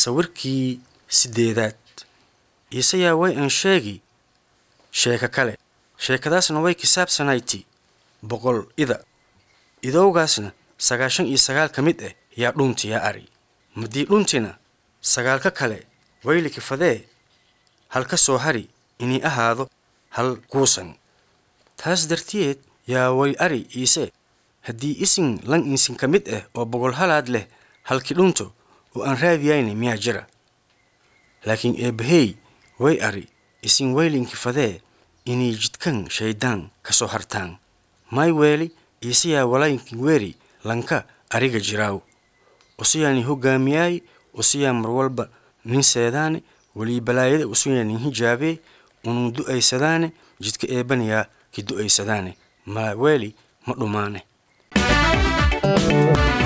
sawirkii sideedaad iisayaa way aan sheegi sheeko kale sheekadaasna way kisaabsanayti boqol ida idowgaasna sagaashan iyo sagaal ka mid ah yaa dhunti yaa ari madii dhuntina sagaalka kale waylikifadee hal ka soo hari inay ahaado hal kuusan taas dartiyeed yaa way ari iise haddii isin lan insin ka mid ah oo boqol halaad leh halki dhunto oo aan raadiyayni miyaa jira laakiin eebbahey way ari isin waylinkifadee inay jidkan shayddaan ka soo hartaan may weeli iisayaa walayinkin weeri lanka ariga jiraaw usiyaani hoggaamiyaay usiyaa mar walba nin seedaane welii balaayada usuyaa nin hijaabee unun du'aysadaane jidka eebbanayaa ki du'aysadaane ma weeli ma dhumaane